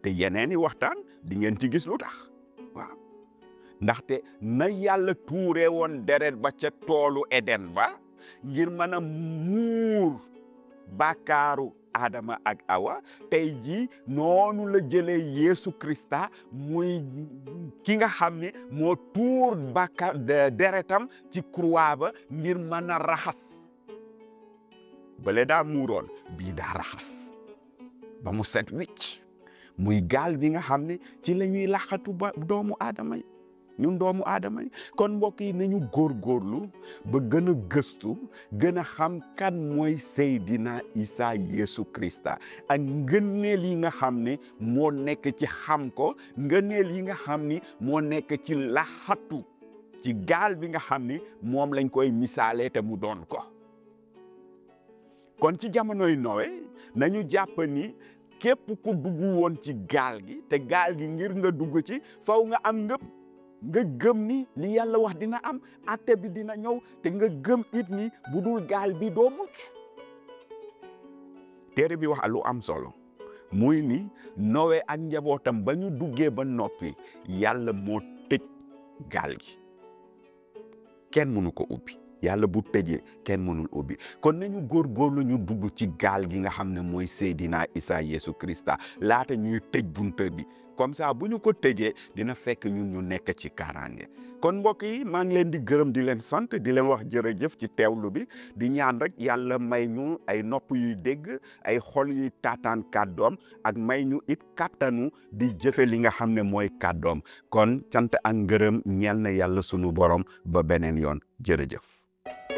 te yeneen i waxtaan di ngeen ci gis lu tax waaw ndaxte na yàlla tuure woon deret ba ca toolu Eden ba ngir mën a muur bàkkaaru Adama ak Awa tey jii noonu la jëlee Yeesu Krista muy ki nga xam ne moo tuur bàkkaar deretam ci croix ba ngir mën a raxas bale daa muuroon bii daa raxas ba mu set wicc muy gaal bi nga xam ne ci la ñuy laxatu ba doomu aadama yi ñun doomu aadama yi kon mbokk yi nañu góorgóorlu ba gën a gëstu gën a xam kan mooy Seydina Isa Yeesu Krista ak ngëneel yi nga xam ne moo nekk ci xam ko ngëneel yi nga xam ni moo nekk ci laxatu ci gaal bi nga xam ni moom lañ koy misaale te mu doon ko kon ci jamonoy Nowe nañu jàpp ni képp ku dugg woon ci gaal gi te gaal gi ngir nga dugg ci faw nga am ngëp nga gëm ni li yàlla wax dina am atte bi dina ñëw te nga gëm it ni bu dul gaal bi doo mucc téere bi wax lu am solo muy ni Nowe ak njabootam ba ñu duggee ba noppi yàlla moo tëj gaal gi kenn mënu ko ubbi yàlla bu tëjee kenn mënul ubbi kon nañu góorgóorlu ñu dugg ci gaal gi nga xam ne mooy Seydina Isa Yeesu Krista laata ñuy tëj bunte bi comme ça bu ñu ko tëjee dina fekk ñun ñu nekk ci kaaraange kon mbokk yi maa ngi leen di gërëm di leen sant di leen wax jërëjëf ci teewlu bi di ñaan rek yàlla may ñu ay nopp yuy dégg ay xol yuy taataan kàddoom ak may ñu it kàttanu di jëfe li nga xam ne mooy kàddoom kon cant ak ngërëm ñeel na yàlla sunu borom ba beneen yoon jërëjëf